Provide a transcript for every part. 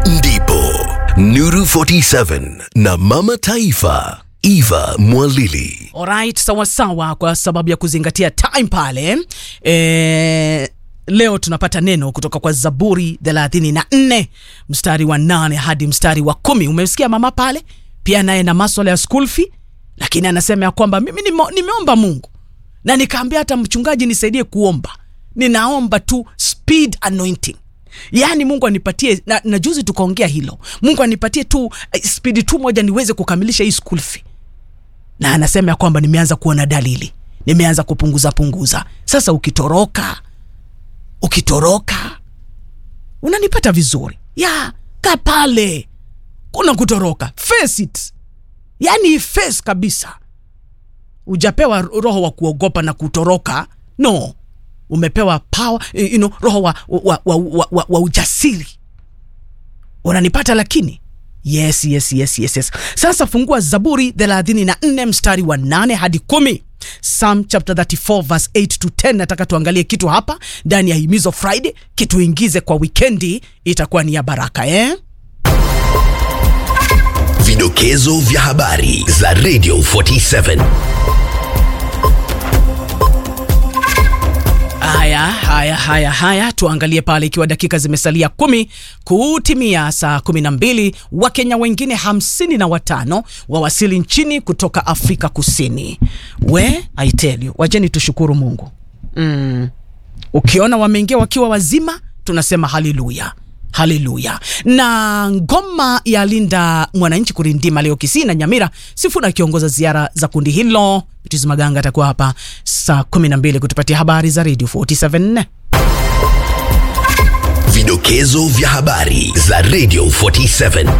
ndipo Nuru 47 na Mama Taifa Eva Mwalili. Alright, sawa sawa, kwa sababu ya kuzingatia time pale e, leo tunapata neno kutoka kwa Zaburi 34 mstari wa nane hadi mstari wa kumi. Umesikia mama pale pia naye na maswala ya school fee, lakini anasema ya kwamba mimi nime- nimeomba Mungu na nikaambia hata mchungaji nisaidie kuomba, ninaomba tu speed anointing yaani mungu anipatie na, na juzi tukaongea hilo mungu anipatie tu eh, spidi tu moja niweze kukamilisha hii school fee na anasema ya kwamba nimeanza kuona dalili nimeanza kupunguza punguza sasa ukitoroka ukitoroka unanipata vizuri ya ka pale kuna kutoroka face it yani face kabisa ujapewa roho wa kuogopa na kutoroka no umepewa power, you know, roho wa, wa, wa, wa, wa, wa ujasiri unanipata lakini yes, yes, yes, yes, yes. sasa fungua zaburi 34 mstari wa 8 hadi 10 Psalm chapter 34 verse 8 to 10 nataka tuangalie kitu hapa ndani ya himizo friday kituingize kwa wikendi itakuwa ni ya baraka eh? Vidokezo vya habari za Radio 47. Haya, haya, haya, haya, tuangalie pale, ikiwa dakika zimesalia kumi kutimia saa kumi na mbili Wakenya wengine hamsini na watano wawasili nchini kutoka Afrika Kusini. We I tell you, wacheni tushukuru Mungu mm. Ukiona wameingia wakiwa wazima, tunasema haleluya haleluya. Na ngoma ya Linda Mwananchi kurindima leo Kisii na Nyamira, Sifuna akiongoza ziara za kundi hilo. Pitizi Maganga atakuwa hapa saa 12 kutupatia habari za Radio 47. Vidokezo vya habari za Radio 47.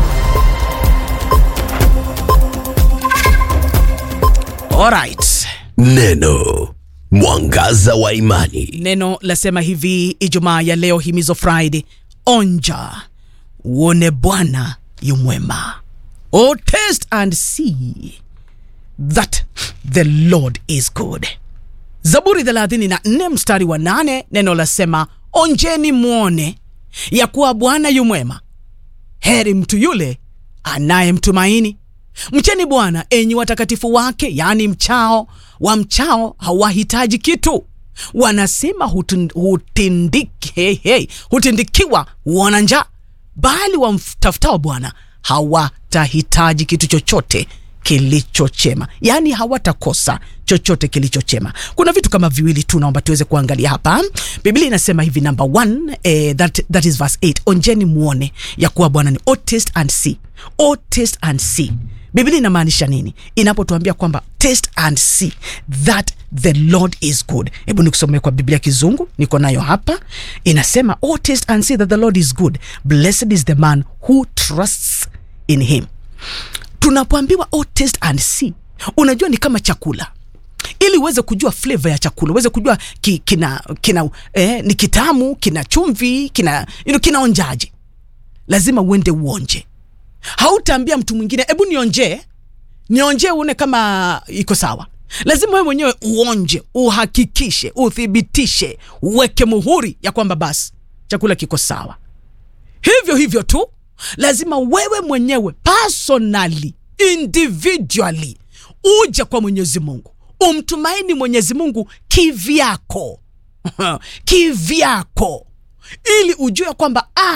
Alright. Neno mwangaza wa imani. Neno lasema hivi Ijumaa ya leo, himizo Friday, onja uone Bwana yu mwema. Oh, taste and see that the Lord is good. Zaburi 34 mstari wa 8, neno lasema onjeni mwone ya kuwa Bwana yu mwema, heri mtu yule anayemtumaini. Mcheni Bwana enyi watakatifu wake, yaani mchao wa mchao hawahitaji kitu. Wanasema hutun- hutindiki, hey, hey, hutindikiwa wana njaa, bali wamtafutao Bwana hawatahitaji kitu chochote kilichochema, yaani hawatakosa chochote kilichochema. Kuna vitu kama viwili tu naomba tuweze kuangalia hapa. Biblia inasema hivi, number one, eh, that, that is verse 8, onjeni muone ya kuwa Bwana ni oh, taste and see. Oh, taste and see. Biblia inamaanisha nini inapotuambia kwamba taste and see that the Lord is good? Hebu nikusomee kwa Biblia Kizungu, niko nayo hapa. Inasema oh, taste and see that the Lord is good, blessed is the man who trusts in him tunapoambiwa oh, taste and see, unajua ni kama chakula ili uweze kujua flavor ya chakula uweze kujua ki, kina, kina eh, ni kitamu kina chumvi kina you know, kinaonjaje lazima uende uonje hautaambia mtu mwingine hebu nionjee nionjee uone kama iko sawa lazima wewe mwenyewe uonje uhakikishe uthibitishe uweke muhuri ya kwamba basi chakula kiko sawa hivyo hivyo tu lazima wewe mwenyewe personally individually uje kwa mwenyezi mungu umtumaini mwenyezi mungu kivyako kivyako ili ujue kwamba ah,